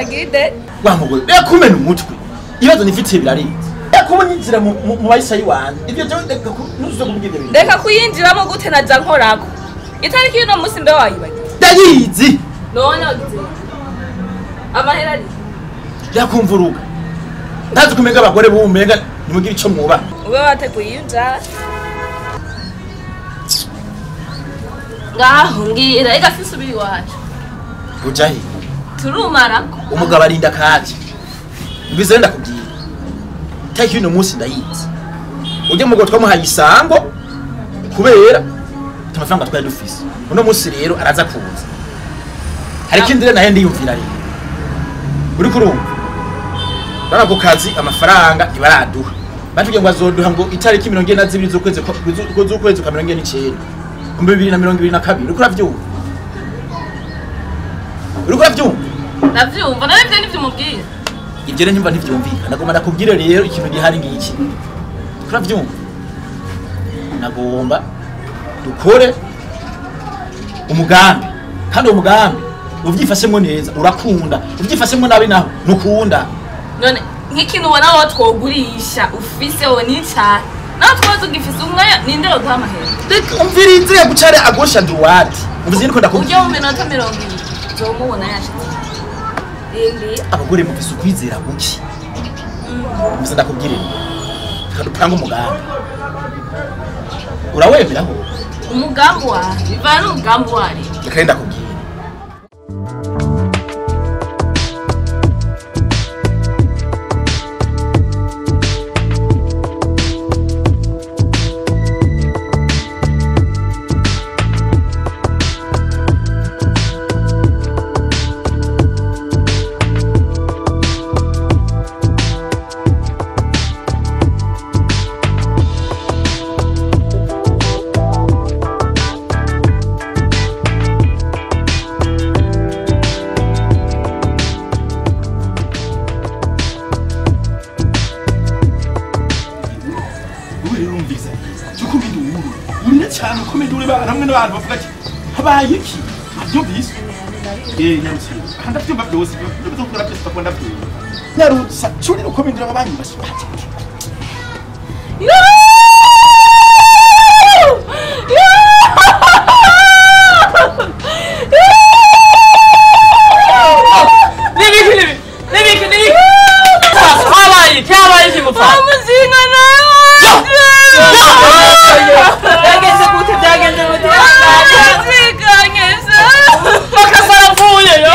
gide wa mugore reka kumena umutwe ibibazo nifitiye birarenze reka kuba nyinjira mu mu- mu bayisayi wanjye ibyo byo reka ku- ntuzuze kumbwira ibyo bintu reka kuyinjiramo gute naja nkorako itariki y'uno munsi mbe wayibagiye ndayizi none wagize amahera ari reka kumva uruga ntazi kumenya abagore b'umenga nimugire icyo mwubaha ube wateguye iyo njara ngaho mbwira reka sisubira iwacu uja he turumarako umugabo arinda kaje mbize ndakubwira itariki y'uno munsi ndayizi ujye mu mugabo twamuhaye isango kubera amafaranga twari dufise uno munsi rero araza kuza hari ikindi rero nahe ndiyumvira rero uri kurumva bari ako kazi amafaranga ntibaraduha batubwiye ngo azoduha ngo itariki mirongo ine na zibiri z'ukwezi kwa- z'u- z'ukwezi kwa mirongo ine n'icenda ibihumbi bibiri na mirongo ibiri na kabiri uriko uravyumva uriko uravyumva ndavyumva nawe ivyo nivyo umubwira ibyo rero nyumva ntibyumvikana nagomba ndakubwire rero ikintu gihari ngiki turabyumva nagomba dukore umugambi kandi uwo mugambi uvyifashemwo neza urakunda uvyifashemwo nabi naho ntukunda none nk'ikintu ubona wowe twogurisha ufise wo ni cane nawe twoza ugifise umwanya ninde yoduha amahera reka umvirize yagucare agosha nduwati uvuze niko ujya ndakubwira mu minota mirongo ibiri uzomubona yashitse rindira abagore mufise ukwizera guki uvuze ndakubwire reka dupange umugambi urawemeraho umugambi wawe bivana n'umugambi wari reka rero ndakubwira ubu rero urumvise cyuko ubindi uwuru urira cyane ukomeye uri bana hamwe n'abantu bavuga ati habaye iki abyumvise eh nyarutse aha ndabyumva byose ibyo byo gukora byose bakunda byumva nyarutse curi ukomeye uri abanyu bashibati Nibiki nibi nibiki nibiki habaye cyabaye kimupfa umuzinga nawe byagenze gute byagenze gute yazikanye se makasa arapfuye yo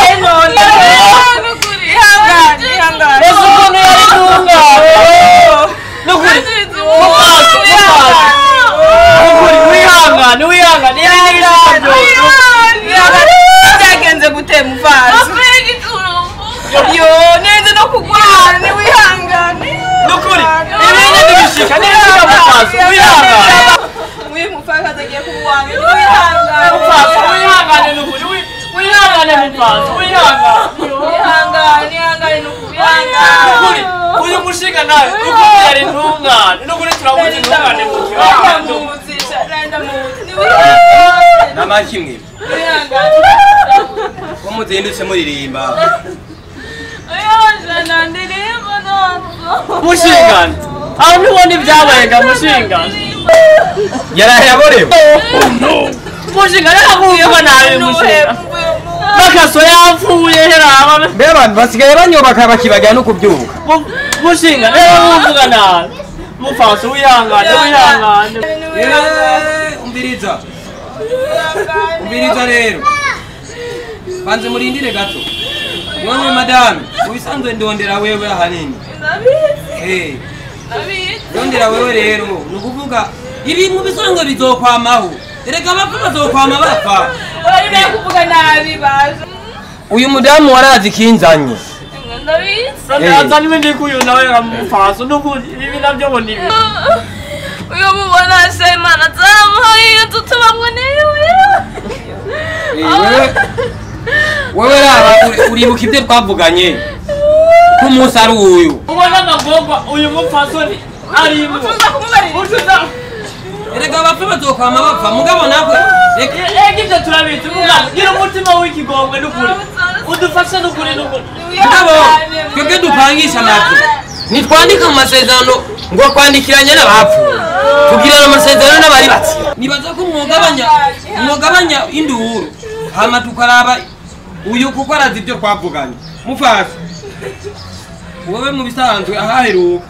nukuri ihangane ihangane ese ukuntu yari tunga nukuri mupaso mupaso nukuri wihangane wihangane yari n'ibishika byose byagenze gute muvazi yo neza no kugwara niwihangane nukuri ibindi n'ibishika n'ibishika mupaso wihangane uyu mupfakazi agiye kubuwanga niwihangane mupaso wihangane nukuri wi- wihangane mupaso wihangane ihangane ihangane nukubihangane nukuri uyu mushinga nawe nukuri yari intungane nukuri turamuzi intungane mu kibanza ndamuzi ndamuzi niwihangane namakimwe niwihangane ko muzindutse muririmba ayajana ndirimba ntabwo mushingane aho ntubona ibyabayenga mushingane yaraye yaborewe mushingane akuyemo nabi mushingane n'akaso yapfuye heraba mbe abantu basigaye banyubaka bakibagira no kubyuka mushingane rero muvuga nabi mufaso wihangane wihangane Eh, umviriza umviriza rero banze murindire gato none madame ubisanzwe ndondera wewe ahanini Eh, ndondera wewe rero ni ukuvuga ibintu bisanzwe bizokwamaho erega abapfa bazokwama bapfa urarimo kuvuga nabi baje uyu mudamu warazi ikinzanye ndabizi aza n'ibindi kuyu nawe mufaso nukuri ibi nabyo ngo nibi uyu mubona se imana zamuhaye iyo nzu tubamwe niwe Eh, wewe wewe raba uri- uribuka ibyo twavuganye ko umunsi ari uyu ubona amagomba uyu mupfasoni arimo tuza kumubarira utuza erega abapfa bazokwama bapfa mugabo natwe ega ibyo turabizi mugabo gira umutima w'ikigongwe n'ukuri udufashe n'ukuri n'ukuri mugabo twebwe dupangisha nabyo ntitwandika mu masezerano ngo kwandikiranye n'abapfuye tugirana amasezerano n'abari batsiye nibaza ko mwogabanya mwogabanya induru hama tukaraba uyu kuko arazi ibyo twavuganye mufashe wowe mu bisanzwe ahaheruka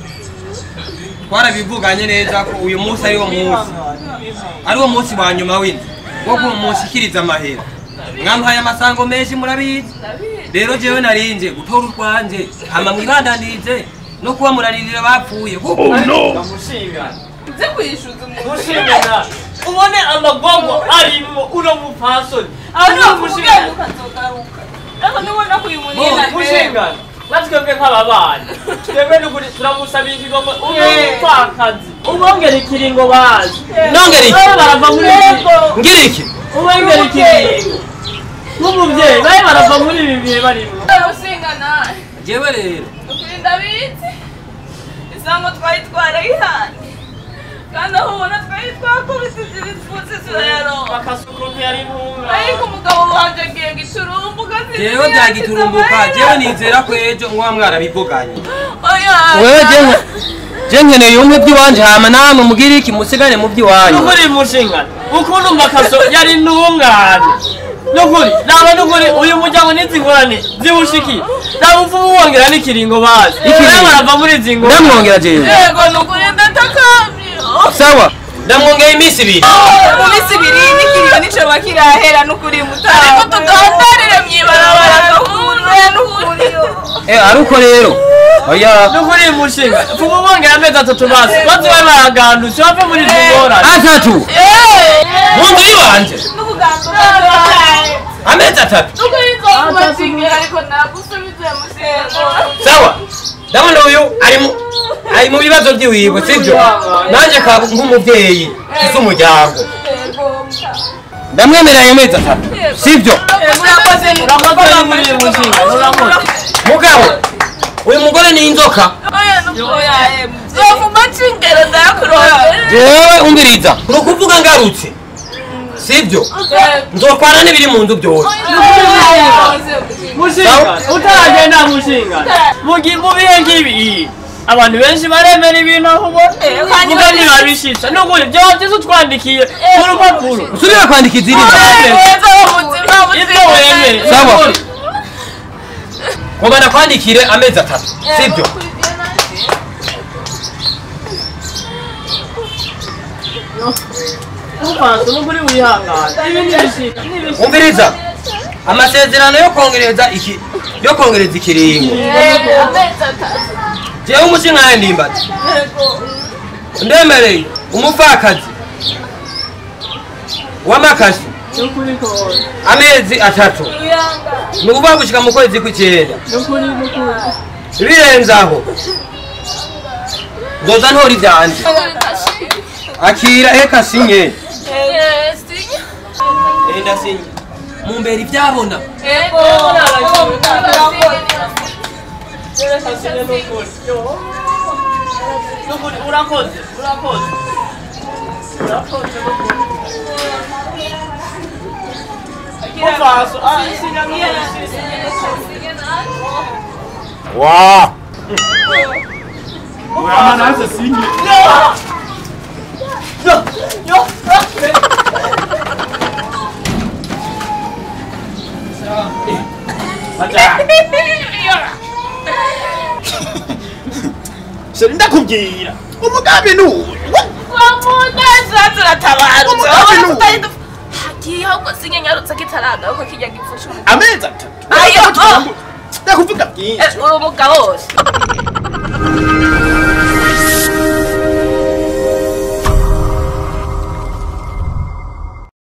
twarabivuganye neza ko uyu munsi ari wo munsi ari wo munsi wa nyuma w'inzu wo kumushyikiriza amahera mwamuhaye amasango menshi murabizi rero jewe narinje gutora urwanje hama mwibandanirize no kuba muraririra bapfuye kuko ndamushingana nze kwishyuza umuntu mushingana ubone amagongo arimo uno mupfasoni aho uno ntabwo mushingana ukazagaruka ariko nubona ko uyu munini Mu- mushingana natwebwe nk'ababana twebwe n'ukuri turamusabira ikigongo uno mupfakazi ubongera ikiringo bazi nongera iki babe barava muri ibi ngira iki ubongera ikiringo nk'umubyeyi babe barava muri ibi bihe barimo usingana jewe rero ukuri ndabizi isango twari twarayihanye kandi aho ubona twari twakubisije ibipfunsi turayaronka bakasuku ntiyari ntunga ariko umugabo wanje agiye giturumbuka jewe byagiturumbuka jewe nizera ko ejo mwa mwarabivuganye oya wewe jewe je nkeneye umwe by'iwanje hama namwe mugire iki musigane mu by'iwanyu nukuri mushingana ukuntu makaso yari ntungane nukuri naba nukuri uyu muryango n'izi ngorane ziwushikiye naba upfumu wongera n'ikiringo bazi Ikiringo? nawe barava muri izi ngorane ndamwongera jewe yego nukuri ndatakambye sawa ndamwongera iminsi ibiri mu minsi ibiri n'ikiriyo nicoba kirahera n'ukuri mutara ariko tugandarire mw'ibarabara gahunda n'ukuri eh aruko rero oya nukuri mushingana upfumu wongera amezi atatu basi bazi babe baragandutse bave muri izi ngorane atatu mu nzu y'iwanje amezi atatu nukuri nzokubakingira ariko nagusubize musego sawa ndabona uyu ari mu ari mu bibazo by'iwiwe sibyo nanjye ka nk'umubyeyi ufite umuryango ndamwemerera ayo mezi atatu sibyo murakoze urakoze muri iyi mushingana urakoze mugabo uyu mugore ni inzoka oya nukoya zovuma cingero ndayakurondera jewe umbiriza ni ukuvuga ngarutse sibyo nzokwana n'ibiri mu nzu byose mushingana utaragenda mushingana mu gi- mu bihe nk'ibi abantu benshi baremera ibintu aho ubona muga ntibabishisha nukuri byaba byiza utwandikiye ku rupapuro usubire kwandika izindi ibyo wemere sawa ngomba nakwandikire amezi atatu sibyo ntufashe nukuri wihangane ibi ntibishika ntibishika umviriza amasezerano yo kongereza iki yo kongereza ikiringo jewe umushinga ndimbati ndemereye umupfakazi w'amakashi nukuri kose amezi atatu ni ukuvuga gushika mu kwezi kw'icyenda nukuri nukuri birenze aho nzoza ntora ibyanje akira eka sinye enda sinye mumbera ibyabona nukuri urakoze urakoze urakoze nukuri mufaso ah isinya nukuri wa urama naze sinye sheri ndakubwira umugambi ni uyu hagiye ahubwo sinyenyarutse kitaragaruka kijya gipfusha amezi atatu Ayo, oh. ndakuvuga byinshi uri umugabo wose